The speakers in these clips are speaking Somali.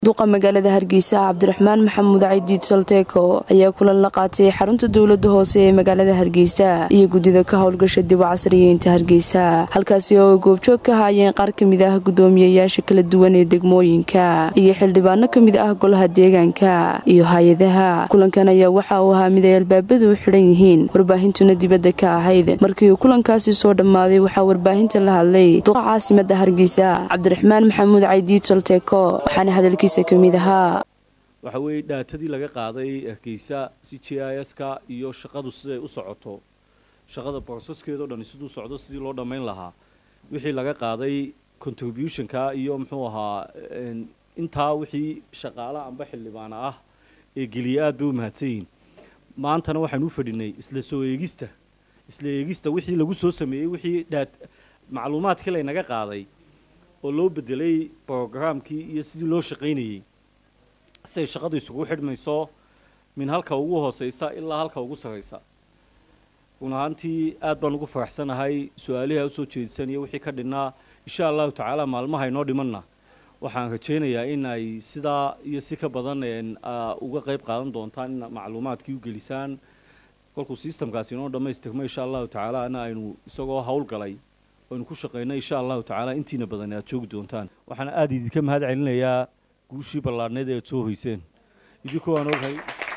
duqa magaalada hargeysa cabdiraxmaan maxamuud caydiid salteeko ayaa kulan la qaatay xarunta dowlada hoose ee magaalada hargeysa iyo guddida ka howlgasha dib u casriyeynta hargeysa halkaasi oo ay goobjoog ka haayeen qaar kamid ah guddoomiyayaasha kala duwan ee degmooyinka iyo xildhibaano kamid ah golaha deegaanka iyo hay-adaha kulankan ayaa waxa uu ahaa mid ay albaabadu u xidhan yihiin warbaahintuna dibadda ka ahayd markii uu kulankaasi soo dhammaaday waxaa warbaahinta la hadlay duqa caasimada hargeysa cabdiraxmaan maxamuud caydiid salteeko waxaana hadalkiisa waxa weeye dhaatadii laga qaaday hargeysa c j i s ka iyo shaqadu siday u socoto shaqada broseskeedao dhan siduu socdo sidii loo dhammayn lahaa wixii laga qaaday contributionka iyo muxuu ahaa intaa wixii shaqaala amba xildhibaana ah ee geliya aad bay u mahadsan yihiin maantana waxaan u fadhinay isla soo eegista isla eegista wixii lagu soo sameeyey wixii dhaa macluumaadkii laynaga qaaday oo loo bedelay brogramkii iyo sidii loo shaqaynayey siay shaqadu isugu xidhmayso min halka ugu hooseysa ilaa halka ugu sarraysa run ahaantii aad baan ugu faraxsanahay su-aalihii a usoo jeedsanaya wixii ka dhinnaa insha allahu tacaala maalmaha inoo dhimanna waxaan rajaynayaa in ay sidaa iyo si ka badan uga qayb qaadan doontaan in macluumaadkii u gelisaan kolkuu sistamkaasi inoo dhammaystirmo insha allahu tacaala ana aynu isagoo howlgalay aynu ku shaqayno insha allahu tacaala intiina badan aad joogi doontaan waxaana aada idinka mahad celinayaa guushii ballaadhneed ee aad soo hoyseen idinkoo aan ogahay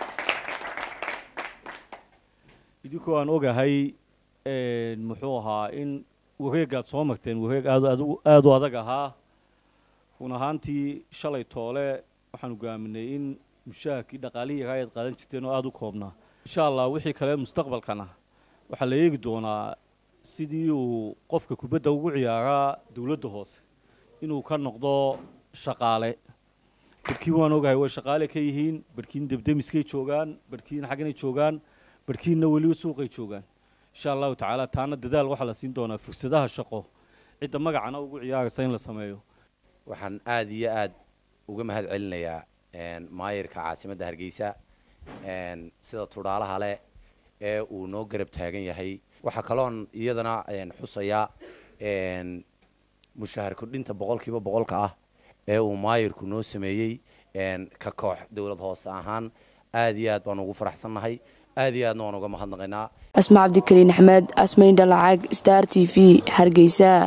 idinkoo aan ogahay muxuu ahaa in wareegaad soo marteen wareeg aada u adag ahaa run ahaantii shalay toole waxaan hogaaminay in mushaharkii dhaqaalihii yaraa aad qaadan jirteen oo aada u koobnaa insha allah wixii kale mustaqbalkana waxaa la eegi doonaa sidii uu qofka kubadda ugu ciyaaraa dowladda hoose inuu ka noqdo shaqaale barkiin waan ogahay way shaqaale ka yihiin barkiin debdemiskay joogaan barkiin xagganay joogaan barkiinna weli suuqay joogaan insha allahu tacaala taana dadaal waxaa la siin doonaa fursadaha shaqo cidda magacana ugu ciyaaraysa in la sameeyo waxaan aada iyo aad uga mahad celinayaa maayirka caasimadda hargeysa sida tudhaalaha leh ee uu noo garab taagan yahay waxaa kaloon iyadana xusayaa mushahar kordhinta boqolkiiba boqolka ah ee uu maayirku noo sameeyey ka koox dowlad hoose ahaan aad iyo aad baan ugu faraxsannahay aad iyo aadna waan uga mahadnaqaynaa asma cabdikariin axmed asmayn dhalacag star t v hargeysa